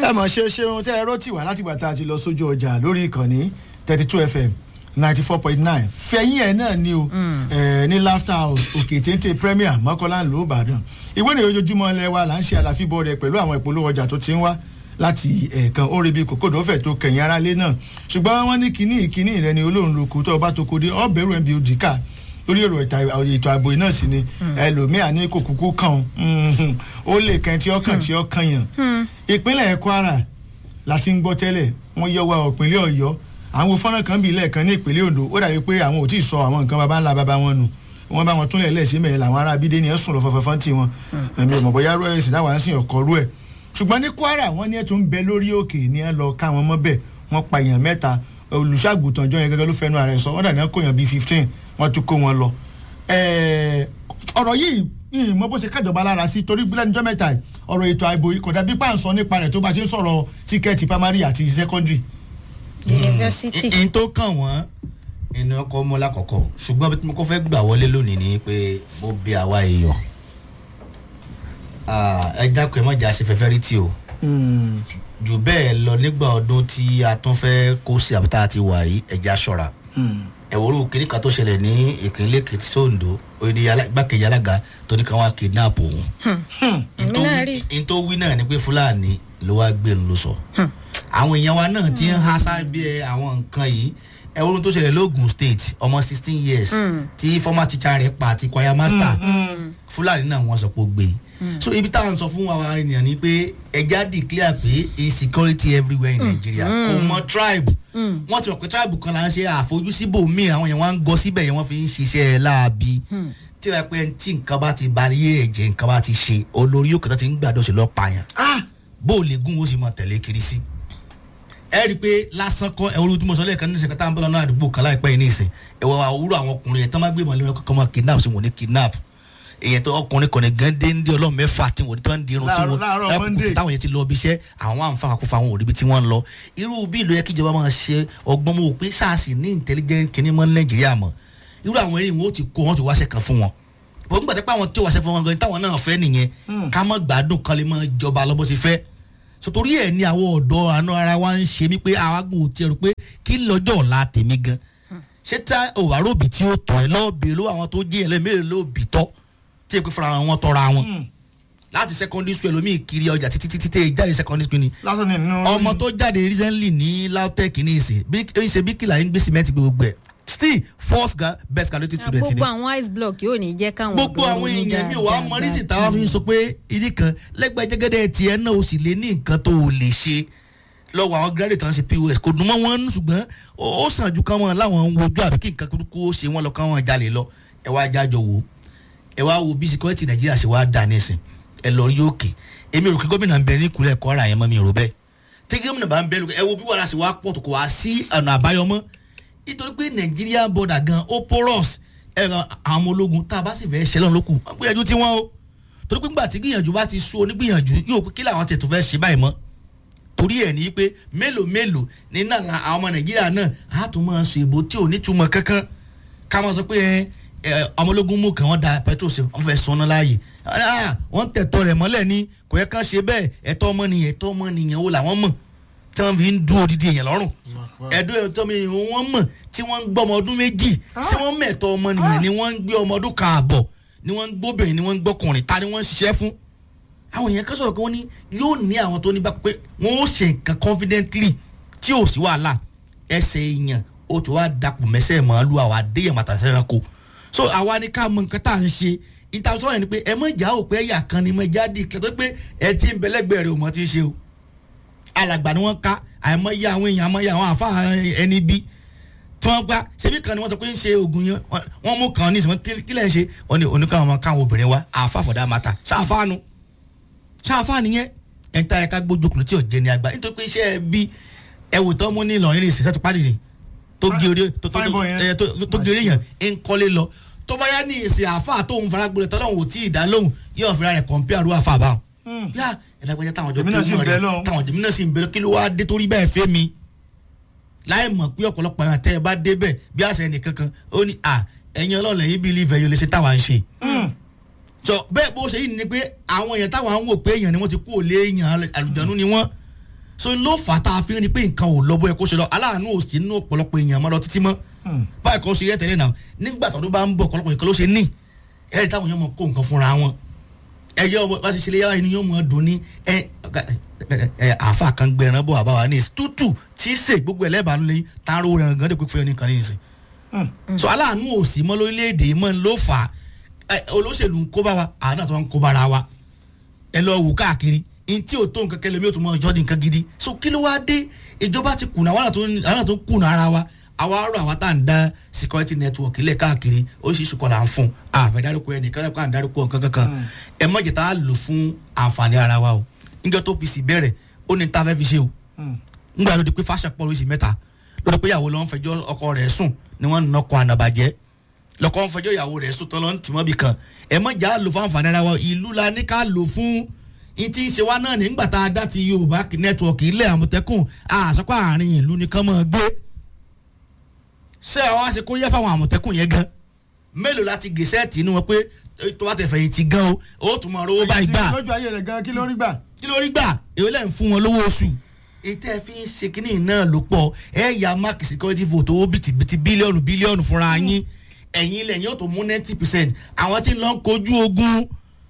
ẹ mọ̀ ṣe ṣeun tẹ́ ẹ rọ́tì wá láti gbà tá a ti lọ sójú ọjà lórí ìkànnì thirty two fm ninety four point nine fẹ̀yìn ẹ̀ náà ni o ẹ̀ ní laughter house òkè téńté premier mọ́kànlá ìlú ìbàdàn ìwé ìròyìn ojoojúmọ́ ilẹ̀ wa là ń ṣe àlàfíbọ̀ rẹ̀ pẹ̀lú àwọn ìpolówó ọjà tó ti ń wá láti ẹ̀ẹ̀kan ó rebi kòkòdó fẹ̀ tó kẹ̀yìn aráalé náà ṣùgbọ́n wọ́n ní kínní ìkínní rẹ ni olóhùn lóko tó o bá tó ko dé ọ̀bẹ̀rù ẹ̀ bí o dìkà lórí èrò ètò ààbò náà sì ni ẹlòmíà ní kò kúkú kàn ó lè kàn tí ó kàn tí ó kàn yàn ìpínlẹ̀ kwara láti ń gbọ́ tẹ́lẹ̀ wọ́n yọ wa ìpínlẹ̀ ọ̀yọ́ àwọn fọ́nrán kan bíi lẹ́ẹ̀kan ní ìpínlẹ̀ ondo ó dàbí pé àwọn ò tí ì sọ àwọn nǹkan baba ńlá baba wọn nù wọ́n bá wọn túnlẹ̀ lẹ́sìn mẹ́rin làwọn ará abídé ni ẹ̀ sùn lọ fọfọfọ́n tí wọn ẹ̀mí ò mọ̀ bóyá rú ẹ̀sìn táwọn á sìn ọ̀kọ́ rú ẹ̀ ṣùgbọ́n ní kwara wọ́n ní ẹ̀ tó ń bẹ lórí òkè ní ẹ̀ lọ ká wọn mọ́ bẹ̀ wọ́n pa èèyàn mẹ́ta olùṣàgùtàn jọ yẹn gẹ́gẹ́ ló fẹnu ara ẹ̀ sọ wọ́n dà ní kó yàn bíi fifteen wọ́n tún kó wọn lọ. ọ̀rọ̀ yìí yìí mo bó ṣe kájọba lára sí torí lẹ́nujọ́ mẹ́ta ọ̀rọ̀ ètò àìbò kò dàbí pàǹsọ nípa rẹ̀ tó bá ṣe ń sọ̀rọ̀ tíkẹ́ẹ̀tì primary àti secondary. yunifásitì. n tó kàn wọ́n inú ọkọ̀ mọ́ lákọ̀ọ́kọ́ ṣùgbọ́n bí mo kọ́ fẹ́ gbà wọlé lónìí ni pé mo bí àwa èèyàn ẹ dákun ẹ mọ̀ jà sí fẹ́fẹ́ rí tí o jù bẹ́ẹ̀ lọ nígbà ọdún tí a tún fẹ́ kó sí àbúta àti wà yìí ẹ̀já ṣọ́ra ẹ̀wòrú kiri kan tó ṣẹlẹ̀ ní ìpínlẹ̀ èkìtì sóńdó òde igbákejì alága tó ní káwọn kidnap òun. èmi náà rí. n tó wí náà ni pé fúlàní ló wá gbé ló sọ. àwọn èèyàn wa náà ti ń há sábẹ́ àwọn nǹkan yìí ẹ̀wòrú tó ṣẹlẹ̀ lóògùn state ọmọ sixteen years tí former teacher rẹ̀ pa àti choir master fúlàní náà wọ́n sọ pé ó gbé so ibi táwọn sọ fún wa ènìyàn ni pé ẹja declare pé insecurity everywhere in nigeria kò mọ tribe wọn ti rò pé tribe kan là ń ṣe àfojúsíbò míì àwọn yẹn wọn ń gọ síbẹ̀ yẹn wọ́n fi ń ṣiṣẹ́ láabi tí wọ́n pẹ́ tí nǹkan bá ti ba yé ẹ̀jẹ̀ nǹkan bá ti ṣe olórí yóò kẹta ti ń gbàdọ̀ sí lọ́ọ́ pààyàn bó o lè gún o sì mọ tẹ̀lé kiri sí ẹ rí i pé lásán kọ ẹ olùdí mọ̀sán lẹ́ẹ̀kan ní ìṣẹ̀kátà ń bọ̀ lọ́nà àdúgbò kan láìpẹ́ yìí ní ìsìn ẹ̀wọ̀ àwòrán àwọn ọkùnrin yẹn tán má gbé ìmọ̀lẹ́ wọn kọ́kọ́ máa kidnap sí wọn ní kidnap èyàn tó ọkùnrin kọ̀ọ̀nì gẹ́ndé ń dé ọlọ́run mẹ́fà tí wọ́n ti ń dirun tí wọ́n táwọn yẹn ti lọ ibi iṣẹ́ àwọn àǹfààní àkófò àwọn òdibi tí wọ́n ń lọ irú bí ìlú yẹ kí ìjọba máa ṣe ọgbọ́n mọ́ pé sars ní intelligent kìíní mọ́ nàìjíríà mọ́ irú àwọn eré wọn ó ti kó wọn ti wáṣẹ kan fún wọn bọ́n gbàtẹ́ pé àwọn tí ó wáṣẹ fún wọn gan táwọn náà fẹ́ nìyẹn ká mọ́ gbádùn kan lè mọ́ jọba lọ́bọ̀ ṣe fẹ́ sotori ẹ̀ ní àwọn ọ̀dọ́ àánú ara wa ń ṣe mí pé àwágùn ti ẹ̀rù pé kí lọ́jọ́ ọ̀la tèmi gan ṣé tá òwáròbí tí ó tọ̀ ẹ́ lọ́ọ̀bì ló àwọn tó jẹ́ ẹlẹ́mẹ̀rẹ̀ lóòbí tọ́ tí èkó fúnra wọn tọra wọn láti secondary school ẹlòmíì kiri ọjà títí títí tẹ jáde secondary school ni ọmọ tó jáde recently ní lautech ní ìsìn bí ṣe bí kìlà ń gbé cement gbogbo ẹ still first best graduate student ni. gbogbo àwọn ice block yóò ní jẹ́ káwọn gbogbo àwọn èèyàn mi wàá mọrísì táwa fi sọ pé ìdí kan lẹ́gbẹ̀ẹ́ jẹ́gẹ́dẹ́ tiẹ̀ náà o sì lè ní nǹkan tó o lè ṣe lọ́wọ́ àwọn graduate tán ṣe pos kò dùn mọ́ wọn ṣùgbọ́n ó sàn ju káwọn láwọn wojú àbí kí nǹkan kúkú ó ṣe wọn lọ káwọn jalè lọ ẹ wá jájọ wò ó ẹ wá wo bí security nàìjíríà ṣe wá dà nísìn ẹ lọ rí òkè èmi rò kí gómìnà ń bẹ ní ìkúlẹ̀ kọ́ra yẹn mọ́ mi rò bẹ́ẹ̀ tí gómìnà bá ń bẹ lókè ẹ wo bí wàhálà ṣe wá pọ̀ tó kò wá sí ọ̀nà àbáyọ mọ́ nítorí pé nàìjíríà border gan ó porous ẹ̀rọ àwọn ọmọ ológun tá a bá sì fẹ́ ṣe lọ́nà lókù wọ́n gbìyànjú tí wọ́n o torí pé ńgbà tí gbìyànjú bá ti sú onígbìyànjú yóò pé kí làwọn tẹ̀ tó fẹ́ ṣe báyìí mọ́ torí ẹ̀ ní pé mélòó mélòó nínú àwọn ọmọ nàìjíríà náà á tún máa ṣe ìbò tí ò ní túmọ̀ kankan ká máa sọ pé ẹ ọmọlógún mú kàn wọ́n da petrol sí wọ́n fẹ́ sọnà láàyè wọ́n tẹ̀tọ́ rẹ̀ mọ́lẹ̀ ní kò yẹ ká ṣe bẹ́ẹ̀ ẹ̀tọ́ ọmọnìyàn ẹ̀tọ́ ọmọnìyàn wo làwọn mọ̀ tí wọ́n fi ń dún odidi èèyàn lọ́rùn ẹ̀dọ́ ẹ̀tọ́ mi wọ́n mọ̀ tí wọ́n ń gbọ́ ọmọ ọdún méjì tí wọ́n mẹ̀tọ́ ọmọnìyàn ni wọ́n ń gbé ọmọ ọdún kààbọ̀ ni wọ́n ń gbóbìnrin ni wọ́n ń gbọ́kùnrin ta ni wọ́n ń ṣiṣẹ́ fún àwọn èèyàn kan sọ̀rọ̀ pé wọ́n ní yóò ní àwọn tó ní bá pé wọ́n ó ṣe nǹkan confidently tí ò sí wàhálà ẹsẹ̀ èèyàn ó ti wá dapò mẹ́sẹ̀ màálù àwọn adéyàn màtàsẹ́ ẹranko so àwa ni ká mọ nǹkan tá à ń ṣe ìtàsọ́ yẹn ni pé ẹ mọ̀ ìjà ò pé ẹ̀yà kan ni mo já di kẹtọ́ pé ẹ ti ń bẹ̀lẹ́gbẹ̀ẹ́ rẹ̀ ò mọ̀ ti ṣe o alàgbà ni wọ́n ká àìmọ̀ iye àwọn èèyàn àmọ̀ iye àwọn àfa ẹni bí tí wọ́n gbá ṣebí kan ni wọ́n sọ pé ń ṣe oògùn yẹn wọ́n mú kan ní ìsìn kí lẹ́ ń ṣe wọ́n ní oníkàwọn ọmọ káwọn obìnrin wa àfa fọ̀dà mata ṣáfáànù ṣáfáànù yẹn ẹ̀ ń ta ẹ̀ka gbójókòó tí ò jẹ́ ní àgbà nítorí pé iṣẹ́ bí ẹ̀wò tó mú ní Ìlọrin ní ìsìn sẹ́tù pàdé ni tó gé orí tó gé orí yẹn ń kọ́lé lọ tó bá yá ní ìsìn àáfà tó ń fara gbọdọ̀ tọ́lọ́ wò tí ì dá lóhùn yóò fira rẹ̀ kọ̀ǹpé àrùn àfà bá wọn. yá ẹ̀dàgbẹ́jà táwọn ọjọ́ tó mọ̀ rẹ̀ táwọn ọjọ́ mìíràn sì ń bẹ̀rẹ̀ kí ló wá dé torí bẹ́ẹ̀ fẹ́ mi. láì mọ̀ pé ọ̀pọ̀lọpọ̀ àwọn àtẹ́ ẹ bá dé bẹ̀ bí àṣẹ ẹnìkan kan ó ní à ẹ̀yin ọlọ́ọ̀lẹ̀ yìí bí ilé yóò lè ṣe táwa ń ṣe. sọ bẹ́ẹ̀ bó ṣe yìí ni pé àwọn èèyàn táwọn ń wò pé èèyàn ni wọ́n ti kú òlé èèyàn àlùjọ́nú ni wọ́n so ló fà á tá a fi ń rí pé nǹkan ò lọ bó ẹ kó ṣe lọ aláàánú ò sí nínú ọ̀pọ̀lọpọ̀ èèyàn mọ́ lọ títí mọ́ báyìí kò ṣe yẹ tẹ́lẹ̀ náà nígbà tó bá ń bọ̀ ọ̀pọ̀lọpọ̀ nǹkan ló ṣe ní ẹ̀rí táwọn èèyàn mọ̀ kó nǹkan fúnra wọn ẹyọ bá ti ṣe lé yàrá inú yóò mọ̀ dùn ní ẹ ẹ àáfà kan gbẹran bọ̀ àbáwá ní tútù tí í sè gbogbo ẹlẹ́bàánu lẹ́yìn tá a rówó rẹ̀ gan dẹ́kun fún ẹnìkan ní ìsìn so aláàánú ò sí mọ́ lórílẹ̀‐èdè mọ́ ló fà á olóṣèlú ń kó bá wa àánú àti wọn ń kó bára wa ẹ lọ wò káàkiri ntí ò tó nǹkan kẹlẹ́ mi ò tún mọ ìjọ́ di nǹkan gidi so kí ló wá dé ìjọba ti kùnà àwọn àna tó kùnà ara wa àwa rọ àwa tá à ń dá security network ilẹ̀ káàkiri oríṣiríṣi kọ́ là ń fún àfẹ́ dárúkọ ẹnì kan kan dárúkọ nǹkan kankan ẹ mọ̀jẹ̀ tá a lò fún àǹfààní ara wa o níjọ́ tó pc bẹ̀rẹ̀ ó ní ta fẹ́ fi ṣe o ńgbà ló di pé fáṣà pọ̀ lóṣì mẹ́ta ló di pé ìyàwó ló ń fẹjọ́ ọkọ rẹ̀ sùn ni wọ́n ń nọkọ̀ ànàbàjẹ́ lọkọ ń fẹjọ́ ìyàwó rẹ̀ sùn tán ló ń tì mọ́ bì kan ẹ mọ̀jà lò fún àǹfààní ara wa ìlú la ní ká lò fún ìtì ń ṣe wá náà nígbà tá a dá ti yorùbá nẹ́tíwọ̀kì ilẹ̀ àmọ̀tẹ́kùn àṣọpọ̀ àárín ìlú nìkan mọ̀ gbé ṣé àwọn àṣekóríyá fáwọn àmọ̀tẹ́kùn yẹn gan mélòó láti gèsẹ́ẹ̀tì inú wọn pé tó bá tẹ̀ fẹ̀yìntì gan o ó tún mọ̀ rówó báyìí gbà lójú ayé rẹ̀ gan kí ló rí gbà. kí ló rí gbà èyí lẹ́yìn fún wọn lówó oṣù ètò ẹ̀ fi ń ṣe kínní náà ló pọ̀ ẹ̀ ya mark security vote owó bìtìbìtì bílíọ̀nù bílíọ̀nù fúnra yín ẹ̀yin ilẹ̀ yóò tó mú ninety percent àwọn tí ń lọ kojú ogun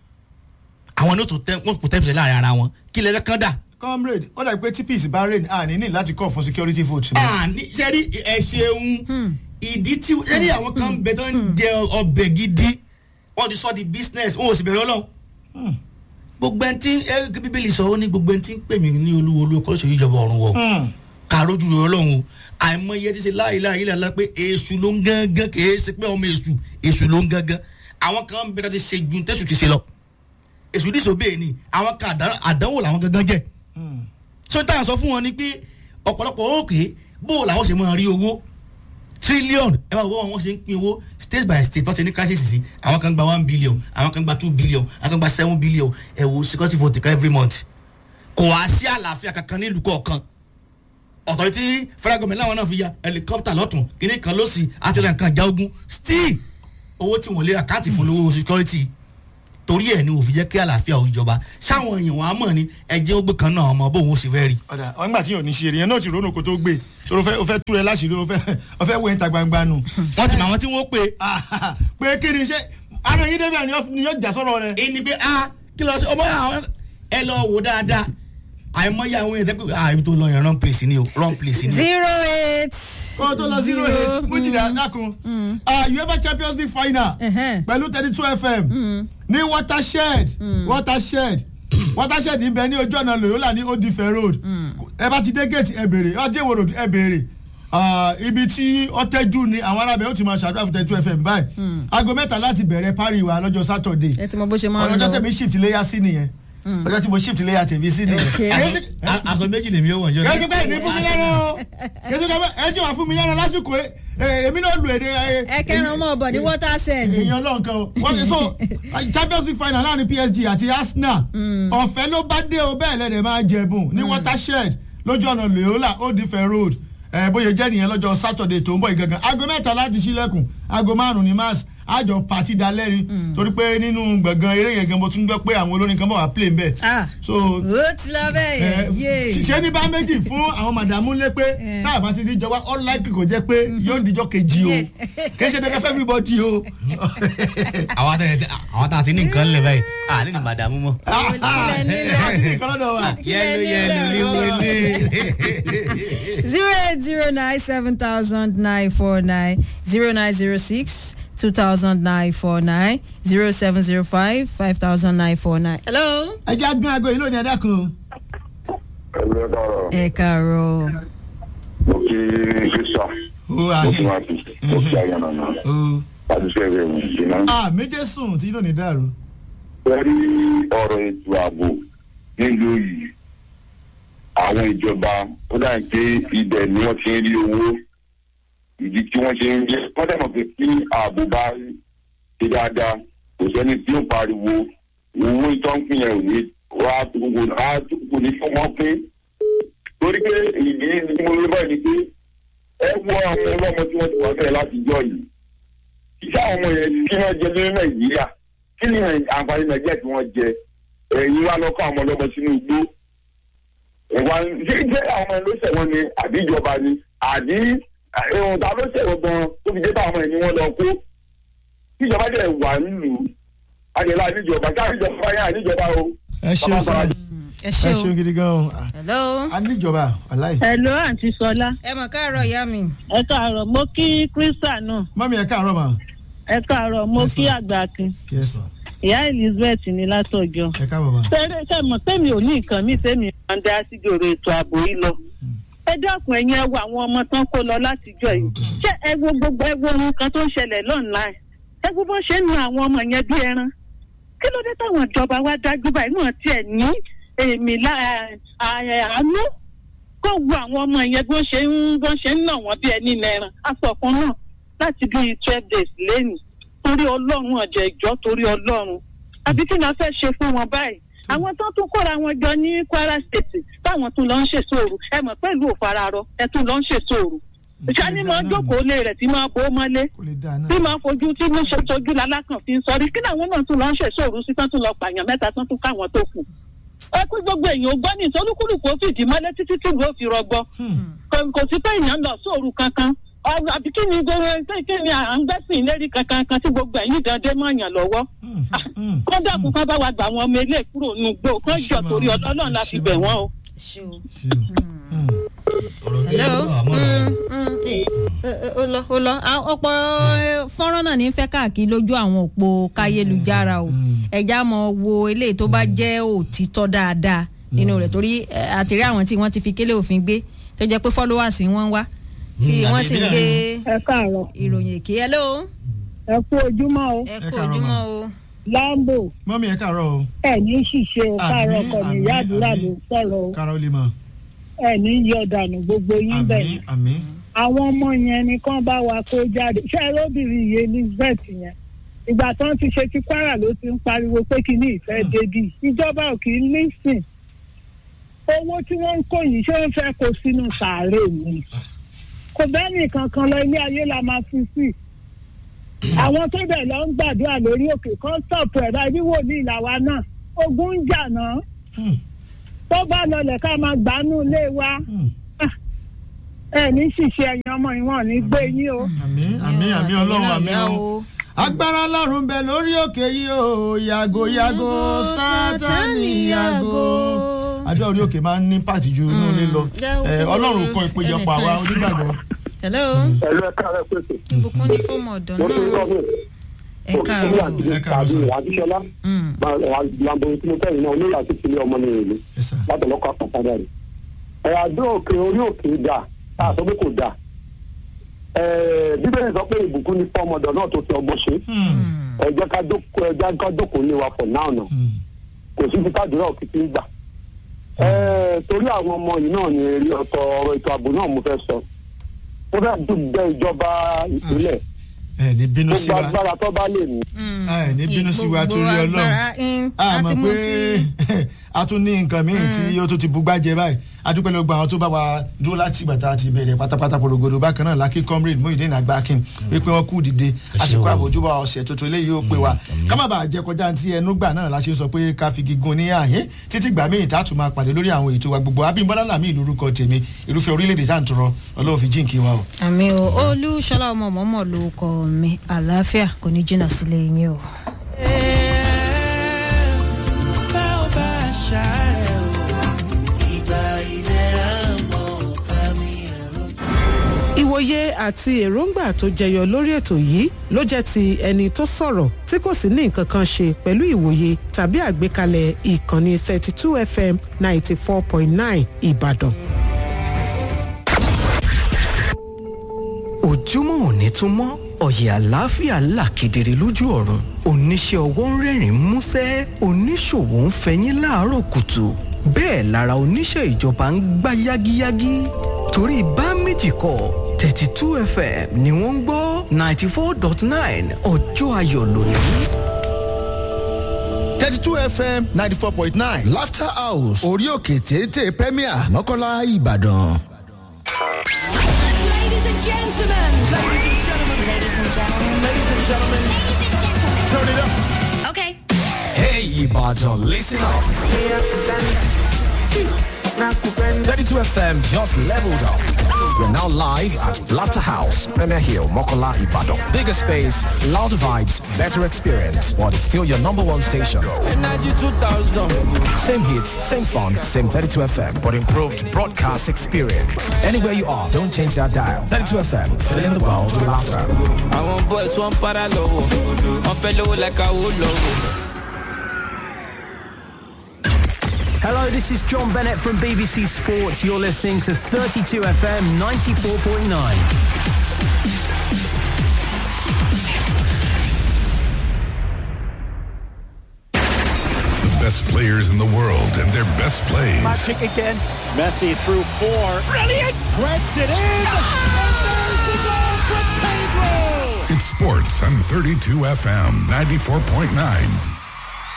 àwọn ní ó tó tẹ́ wọ́n kò tẹ́ percent láàrin ara wọn kí lẹ́fẹ́ kán dà comrade ó dàbí pé tí peace bá rain a ní ní láti call for security vote. àní sẹ́rí ẹ ṣeun ìdí tí sẹ́rí àwọn kan bẹ tó ń jẹ ọbẹ̀ gidi wọ́n ti sọ di business wọn ò sì bẹ̀rẹ̀ ọlọ́run gbogbo ẹni tí ẹ bíbélì sọ ó ní gbogbo ẹni tí ń pè mí ní olúwo olúwo kọ́ lóṣèlú ìjọba ọ̀run wọ̀ ká rójú rẹ ọlọ́run o àìmọye ti ṣe láàyè láàyè láàyè pé èṣù ló ń gángan kì í ṣe pé ọmọ èṣù èṣù ló ń gángan àwọn kan bẹ ká ti ṣe ju tẹ̀sù ti ṣe lọ èṣù dìṣòbè ni àwọn kan àdánwò làwọn gángan jẹ́ so táyà sọ fún wọn ni pé ọ̀pọ̀lọpọ̀ òkè bó làwọn ṣe máa rí owó trillion ẹ máa wọ́n wọn ṣe ń pín owó state by state wọ́n ti ní crisis sí àwọn kan gba one billion àwọn kan gba two billion àwọn kan gba seven billion ẹ wo security vote kan every month kò wá sí àlàáfíà kankan nílùú kọ̀ọ̀kan ọ̀tọ̀ tí federal government láwọn náà fi ya helicopter lọ́tún kíní kan lọ́sì àti ẹ̀rọ nǹkan ìjà ogun still owó tí wọ́n lé àkáǹtì fún lówó security torí ẹ ní òfin jẹ́ kí àlàáfíà ò jọba sáwọn èèyàn wọn á mọ̀ ní ẹjẹ́ ó gbé kan náà ọmọ bóun ó sì fẹ́ rí. ọ̀dà ọ̀ngbà tí yóò ní ṣe èèyàn náà ti ronú kó tó gbé torí o fẹ́ tú ẹ láṣìírí o fẹ́ wé níta gbangba nù. wọ́n ti mọ àwọn tí wọ́n pè. pé kí ni ṣe àná yín débẹ̀ ni yóò jà sọ̀rọ̀ rẹ. ẹni pé a kí lọ sí ọmọ àwọn ẹ lọ wò dáadáa àìmọye àwọn èèyàn tẹ́pẹ́ ah ibi tó lọ yẹn wrong place ni o wrong place ni o. zero eight. kó tó lọ zero eight mújìlá dákun uefa champions league final pẹ̀lú thirty two fm ní watershed watershed watershed ń bẹ ní ojú ọ̀nà loyola ní odife road ẹ bá ti dé gate ẹ béèrè ọjọ́ road ẹ béèrè ibi tí ọtẹ́jú ni àwọn arábẹ́ ó ti máa ṣàdúrà fún thirty two fm báyìí aago mẹ́ta láti bẹ̀rẹ̀ parí wa lọ́jọ́ saturday ẹ ti mọ bó ṣe máa ń lọ ọjọ́ tẹ̀mí shift léyà sí nìyẹn ọjọ́ tí mo shift léyà tèmi sí nìyẹn. aṣọ méjì lèmi ó wọ̀ jọ. kẹ́sì bẹ́ẹ̀ ni fún mi lẹ́nu o kẹ́sì bẹ́ẹ̀ ẹ ti wà fún mi lẹ́nu lásìkò èmi náà lu èdè. ẹ kẹrin ọmọ ọbọ ní water send. èèyàn náà kan o wọ́n ti so champions league final láàrin psg àti arsenal ọ̀fẹ́ ló bá dé o bẹ́ẹ̀ lẹ́dẹ̀ máa jẹ̀bùn ní watershed lójú ọ̀nà loyola old ife road bóyá jẹ́ nìyẹn lọ́jọ́ saturday tó ń bọ̀ ìgangan aago mẹ́ta láti ṣílẹ̀kùn aago márùn-ún ní mass àjọ pàtí dalẹ́rin torí pé nínú gbọ̀ngàn eré yẹn gan mo tún gbọ́ pé àwọn olórin kan bọ̀ wá play nbẹ̀. so ó ti lọ bẹ́ẹ̀ yẹn. ṣé ní bá méjì fún àwọn màdàmú lé pé táà bá ti di jọba all likely kò jẹ́ pé yóò dijọ́ kejì o kì í ṣe dandan fẹ́ everybody o. àwọn tá a ti ní nǹkan lẹ̀ báyìí a ní ní màdàmú mọ́. a ti ní nǹkan lọ́dọ̀ wa. yẹlu yẹlu líle. zero eight zero nine seven thousand nine four nine zero nine zero six. 2949 0705 5949. hello. ẹ jẹ́ agbọ́n aago yìí lónìí ẹ dákun. ẹgbẹ́ dọ̀rọ̀ ẹ káàárọ̀. mo kí kírísà o mo àhẹ kí wá sí mo kí ayọ̀nà náà o láti ṣe ẹgbẹ́ ìwé ìṣìná. a méje sùn tí lónìí dàrú. pẹ̀lú ọ̀rọ̀ ètò ààbò nílùú yìí àwọn ìjọba ó dà pé ibẹ̀ ni wọ́n ti ń rí owó ìdí tí wọ́n ṣe ń yẹ wọ́n dẹ̀ mọ̀ pé kí ààbò bá ṣe dáadáa kò sẹ́ni tí ó pariwo owó ìtọ́nkùn yẹn ò ní wá gbogbo á kò ní fún wọn pé torí pé ìdí tí mo rí báyìí ni pé ẹ wọ àwọn ọlọ́mọ tí wọ́n ti wà bẹ́ẹ̀ láti jọ yìí iṣẹ́ àwọn ọmọ yẹn kí wọ́n jẹ lórí nàìjíríà kí ni àǹfààní nàìjíríà tí wọ́n jẹ ẹ̀yin wá lọ́kọ́ àwọn ọlọ́mọ sínú igbó ìwà ṣé ṣé àwọn ọmọ ló ṣẹ̀wọ̀n ni àbí ìjọba ni àbí ohun ta ló ṣẹ̀wọ̀n gan tó fi jẹ́ bá àwọn ẹni wọn lọ kó tíjọba dẹ̀ wà nílùú àdìlá níjọba ká níjọba yẹn àníjọba o. ẹ ṣeun sá ẹ ẹ ṣe ṣeun o gidi gan o Ah, hello. a níjọba aláì Hello, àǹtí Sọlá. ẹ mọ̀ káàárọ̀ ìyá mi. Ẹ káàárọ̀, mo kí Krista náà. mọ́mí ẹ káàárọ̀ mà Ẹ káàárọ̀, mo Yes, kí ma'am. Àgbàkin. yes sir. Ìyá Elizabeth ní látọ̀jọ́. ẹ káàbọ̀ mà. Ṣé ṣe mọ̀ tẹ́mi ò ní nǹkan mi tẹ́mi máa ń dá síjòrò ètò ààbò yìí lọ. Ẹ dákun ẹ̀yin ẹ wo àwọn ọmọ tán kó lọ látijọ́ yìí. Ṣé ẹ wo gbogbo ẹ wo ohun kan tó ń ṣẹlẹ̀ lọ́nà ẹ wo bó ṣe ń nu àwọn ọmọ yẹn bí ẹran. Kí ló dé táwọn ìjọba wa dájú báyìí náà tiẹ̀ ní èmi àánú kó wo àwọn ọmọ yẹn bó ṣe ń bó ṣe ń nà wọ́n bí ẹni nẹran aṣọ kan náà láti bí twelve days lẹ́nu torí ọlọ́run ọ̀jẹ̀ ìjọ torí ọlọ́run àbí kí ni a fẹ́ ṣe fún wọn báyìí àwọn tó tún kóra wọn jọ ní kwara state táwọn tún lọ ń ṣèṣòro ẹ mọ̀ pẹ̀lú òfararọ ẹ tún lọ ń ṣèṣòro ìṣáni máa jókòó lé rẹ̀ tí máa bó mọ́lé kò lè dáa náà. tí máa fojú tí mo ṣe sojú lalákàn fi ń sọrí kí làwọn náà tún lọ ń ṣèṣòro sí tán tún lọ pààyàn mẹ́ta tán tún káwọn tó kù ẹ kú gbogbo èèyàn gbọ́ ní ìtọ́lùkùlùkù ó fìdí mọ́lé títí tí ìlú ó fi rọgbọ kò kò sí pé èèyàn lọ sóòrù kankan ọ̀rọ̀ àbí kí ni gbogbo kí ni à ń gbẹ́sìn lérí kankan kan tí gbogbo ẹ̀yìn dande mọ́ èèyàn lọ́wọ́ kọ́ńdà kún ká bá wa gbà wọn ọmọ ilé kúrò nù gbó kán jọ torí ọlọ́run la fi bẹ̀ wọ́n o. ẹ ṣe o. ọ̀rọ̀ bí hello. ẹ̀rọ àmọ́ rẹ̀. Mm, mm, eh, eh, ó lọ ó lọ Ah, ọ̀pọ̀ eh, fọ́nrán náà ní fẹ́ káàkiri lójú àwọn òpó káyélujára o ẹja mọ wo eléyìí tó bá jẹ́ òtítọ́ dáadáa nínú rẹ̀ torí eh, àtìrí àwọn tí wọ́n ti fi kélé òfin gbé tó jẹ́ pé followers wọ́n ń wá tí Mm, wọ́n sì ń àbí gbé ẹ káàárọ̀ ìròyìn èké hello ẹ kú ojúmọ́ o ẹ Ẹ kú káàárọ̀ ojúmọ́ ma. o lambo mọ́mí ẹ káàárọ̀ o ẹ ní ṣìṣe o káàárọ̀ Àmín, ọkọ mi àmín, ìyá àdúrà àmín. ló ń sọ̀rọ̀ o káàárọ̀ lè mọ̀. ẹ ní yọ dànù gbogbo yín bẹ́ẹ̀ àmín àmín. àwọn ọmọ yẹn ni kán bá wa kó jáde ṣé ẹ lóbìnrin yìí elizabeth yẹn ìgbà tán ti ṣe ti kwara ló ti ń pariwo pé kí ní ìfẹ́ débi ìjọba ò kì í lísìn owó tí wọ́n ń kó yìí ṣé wọ́n fẹ́ kó sínú sàárè ni kò bẹ́ẹ̀ nìkan kan lọ ilé ayé la máa fi sí àwọn tó bẹ̀ lọ ń gbàdúrà lórí òkè kan stọ̀pù ẹ̀ báyìí wò ní ìlàwà náà ogun ń jà náà Hmm, tó bá lọlẹ̀ ká máa gbánú ilé wa hmm. ẹ ní ṣìṣe ẹ̀yìn ọmọ ìwọ̀n ní gbé yín o. àmín àmín àmín ọlọ́run náà àmín yá o. agbára ọlọ́run bẹ lórí òkè yìí o yàgò yàgò sátani yàgò. àdúrà orí òkè máa ń ní pàtì ju inú ilé lọ Jẹ́ Eh, ojú ọlọ́run kọ ìpéjọpọ̀ àwa ẹnìkan sí. onígbàgbọ́. hello ẹ̀lú ẹ̀ka rẹ̀ pèsè. ìbùkún ní fọ́ọ̀mù ọ̀dọ́ mo ti ń náà gbọ́ ẹ káàárọ̀ Ẹ káàárọ̀ sir. àdìsọ́lá Mm. lambo tí mo fẹ́ yìí náà olóyè àti ìpínlẹ̀ ọmọ ní ìlú Yes, sir. látọ̀lọ́kọ̀ àpàtàdà rẹ̀. ẹ̀ àdó òkè orí òkè dà á sọ pé kò dà. ẹ̀ bíbélì sọ pé ìbùkún ní fọ́ọ̀mọdọ̀ náà tó fi ọgbọ́n ṣe. Hmm, ẹ jẹ́ ká jókòó ẹ jẹ́ ká jókòó ní wa for now náà hmm. kò sí fi kádùrá òkìtì gbà. ẹ torí àwọn ọmọ yìí náà ní èrè ọ̀tọ̀ ọ̀rọ̀ ètò ààbò náà mo fẹ́ sọ. mo fẹ́ dùgbẹ́ ìjọba ìpínlẹ̀ ẹ ní bínú sí gbogbo wa agbára tó bá lè ní. Mm. ẹ ní bínú sí wa Gbogbo torí ọlọ́run agbára, mm, a àti mọ̀ mú pé tí- a tún ní nǹkan míì tí ó tún ti bugbá jẹ báyìí adúpẹ́ ló gba àwọn tó bá wa dúró láti bàtà àti ìbẹ̀rẹ̀ pátápátá porogodo bákan náà lákì comrade Muyideen Agbakin wípé wọ́n kú dìde àsìkò àbójúbà ọ̀sẹ̀ tuntun eléyìí ó pè wá ká má bàa jẹ kọjá tí ẹnu gbà náà la ṣe sọ pé ká fi gígùn ní àyín títí gbà míì tá a tún máa pàdé lórí àwọn ètò wa gbogbo Abímbọ́lá Làmí lórúkọ tèmi irúfẹ́ orílẹ̀-èdè tá à ń tọrọ Ọlọ́run fi jíǹkí wa o. àmì o olúṣọlá ọmọ mọ́mọ́ ló kọ mi àlàáfíà kò ní jìnnà sílé yín o. ìwòye àti èròǹgbà tó jẹyọ lórí ètò yìí ló jẹ́ ti ẹni tó sọ̀rọ̀ tí kò sì ní nǹkan kan ṣe pẹ̀lú ìwòye tàbí àgbékalẹ̀ ìkànnì 32 fm 94.9 ìbàdàn. ojúmọ́ òní tún mọ́ ọ̀yẹ̀ àlàáfíà là kedere lójú ọ̀run oníṣẹ́ ọwọ́ ń rẹ́rìn músẹ́ oníṣòwò ń fẹyín láàárọ̀ kùtù bẹ́ẹ̀ lára oníṣẹ́ ìjọba ń gbá yágíyágí torí bá méjì kọ́ thirty two fm ni wọ́n ń gbọ́ ninety four dot nine ọjọ́ ayọ̀ lónìí. thirty two fm ninety four point nine laughter house orí òkè téńté premier mọ́kànlá ìbàdàn. Ladies and gentlemen. Ladies and gentlemen. Ladies and gentlemen. Ladies and gentlemen. Ladies and gentlemen. Turn it up. Okay. Hey, Ibadan, listen up. 32 FM just leveled up. We're now live at Laughter House, Premier Hill, Mokola, Ibadan. Bigger space, louder vibes, better experience, but it's still your number one station. Energy 2000. Same hits, same fun, same 32 FM, but improved broadcast experience. Anywhere you are, don't change that dial. 32 FM, filling the world with laughter. Àwọn boys wọn para lọ́wọ́, wọ́n fẹ́ lówó like Awólọ́wọ̀. Hello, this is John Bennett from BBC Sports. You're listening to 32 FM 94.9. The best players in the world and their best plays. Kick again. Messi through four. Brilliant! Threads it in. And there's the goal from Pedro. It's sports on 32 FM 94.9.